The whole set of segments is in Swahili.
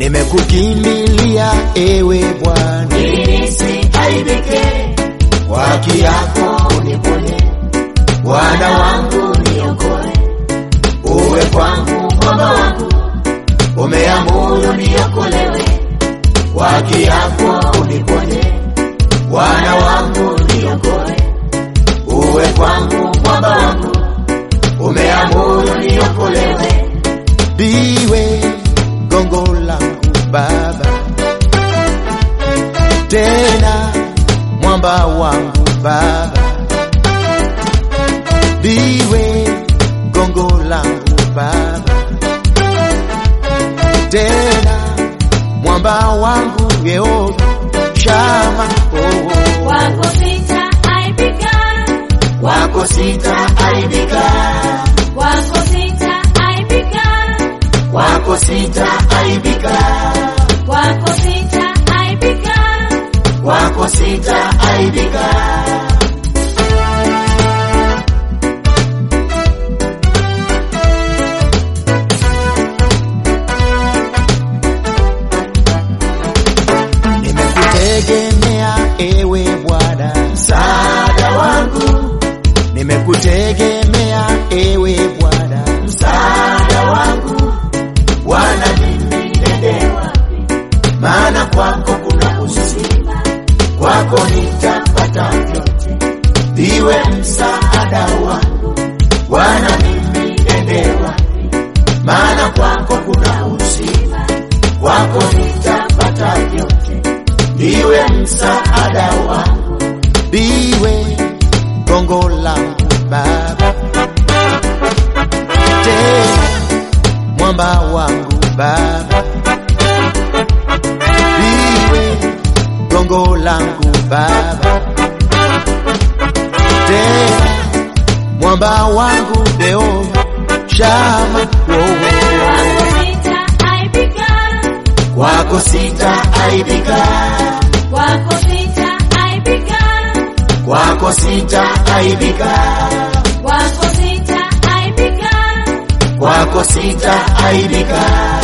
nimekukimbilia ewe Bwana, ili nisiaibike, kwa haki yako uniponye Bwana wangu, niokoe, uwe kwangu mwamba wangu, umeamuru niokolewe, kwa haki yako uniponye, Bwana wangu, niokoe, uwe kwangu mwamba wangu, umeamuru niokolewe, ndiwe gongo langu Baba, tena mwamba wangu Baba, ndiwe gongo langu Baba, tena mwamba wangu Yehova Shama, oh, wako sitaaibika, wako sitaaibika, wako sitaaibika, wako sitaaibika, wako sitaaibika, wako sitaaibika. Nimekutegemea ewe Bwana, msaada wangu, nimekutegemea ewe Bwana, msaada wangu, Bwana mimi nende wapi? maana kwako kuna uzima, kwako nitapata vyote, ndiwe msaada wangu. Bwana mimi nende wapi? Maana kwako kuna uzima, kwako nitapata vyote, ndiwe msaada wangu, ndiwe gongo langu Baba, tena mwamba wangu Baba ndiwe gongo langu Baba, tena mwamba wangu Yehova Shama, oh, Wako sitaaibika, kwako sitaaibika, wako sitaaibika, kwako sitaaibika, wako sitaaibika, kwako sitaaibika.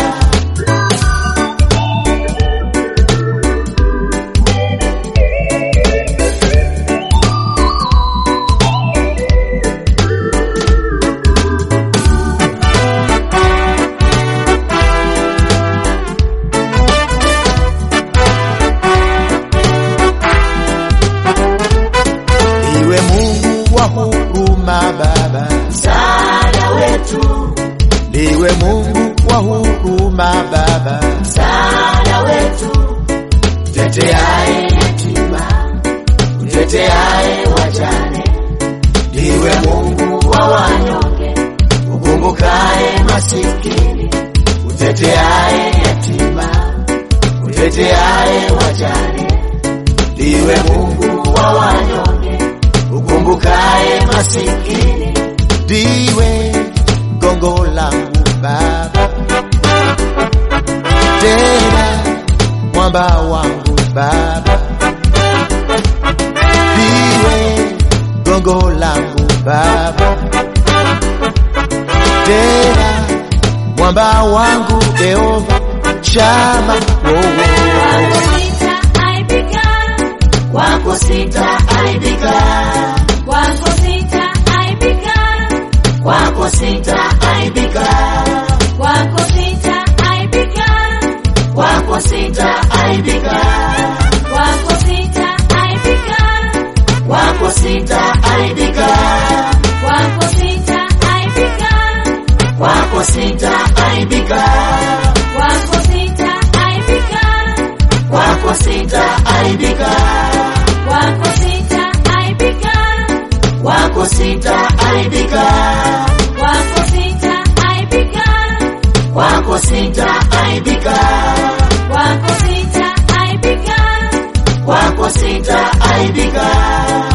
Iwe Mungu wa huruma Baba, msaada wetu, ndiwe Mungu wa huruma Baba, msaada wetu, teteaye yatima, uteteaye wajane, ndiwe Mungu wa wanyonge, ukumbukaye masikini, uteteaye yatima, uteteaye wajane, ndiwe Mungu wa wanyonge, ukumbukaye masikini, ndiwe gongo langu Baba, tena mwamba wangu Baba, ndiwe gongo langu Baba, tena mwamba wangu Yehova Shama, oh, wako oh, sitaaibika, wako sitaaibika, wako sitaaibika, wako sitaaibika, wako sitaaibika, wako sitaaibika, wako sitaaibika, wako sitaaibika, wako sitaaibika, wako sitaaibika, wako sitaaibika, wako sitaaibika, wako sitaaibika, wako sitaaibika, wako sitaaibika, wako sitaaibika, wako sitaaibika, wako sitaaibika,